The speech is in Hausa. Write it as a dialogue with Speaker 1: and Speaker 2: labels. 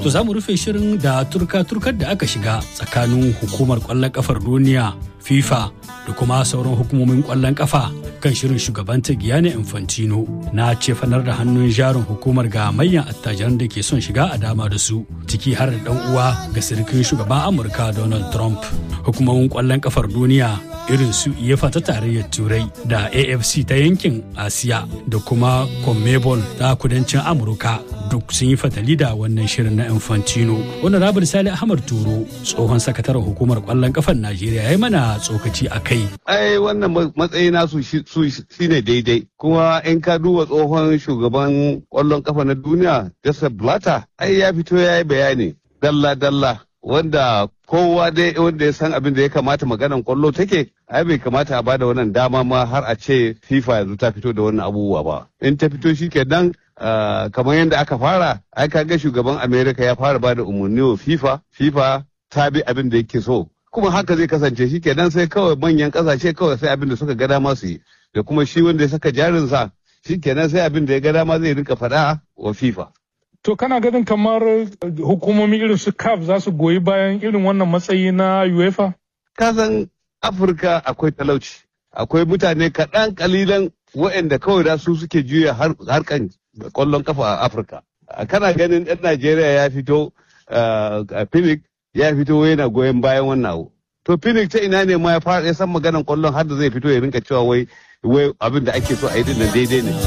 Speaker 1: To za mu rufe shirin da turka-turkar da aka shiga tsakanin hukumar kwallon kafar duniya FIFA da kuma sauran hukumomin kwallon kafa kan shirin shugabanta Giyane Infantino na cefanar da hannun jarin hukumar ga manyan attajiran da ke son shiga a dama da su ciki har da dan uwa ga sirkin shugaban Amurka Donald Trump. Hukumomin kwallon kafar duniya irin su UEFA ta tarayyar Turai da AFC ta yankin Asiya da kuma CONMEBOL ta kudancin Amurka duk sun yi fatali da wannan shirin na Infantino. Wani rabar Sali Ahmad Turo tsohon sakataren hukumar kwallon kafar Najeriya ya yi mana tsokaci a kai.
Speaker 2: Ai wannan matsayi nasu su shine daidai. Kuma in ka duba tsohon shugaban kwallon kafa na duniya Joseph Blatter ai ya fito ya yi bayani dalla-dalla wanda kowa dai wanda ya san abin da ya kamata maganan kwallo take ai bai kamata a bada wannan dama ma har a ce FIFA yanzu ta fito da wannan abubuwa ba in ta fito shi kenan kamar yadda aka fara ai kaga shugaban America ya fara bada umarni wa FIFA FIFA ta bi abin da yake so kuma haka zai kasance shi kenan sai kawai manyan kasashe kawai sai abin da suka ga dama su yi da kuma shi wanda ya saka jarinsa shi kenan sai abin da ya ga dama zai rinka faɗa wa FIFA
Speaker 3: To kana ganin kamar hukumomi irin su CAF za su goyi bayan irin wannan matsayi na UEFA?
Speaker 2: Kasan Afirka akwai talauci, akwai mutane kaɗan kalilan waɗanda kawai da su suke juya harkan ƙwallon kafa a Afirka. Kana ganin ɗan Najeriya ya fito a Phoenix ya fito yana goyon bayan wannan abu. To Phoenix ta ina ne ma ya san maganan ƙwallon har da zai fito ya rinka cewa wai abin da ake so a yi din daidai ne.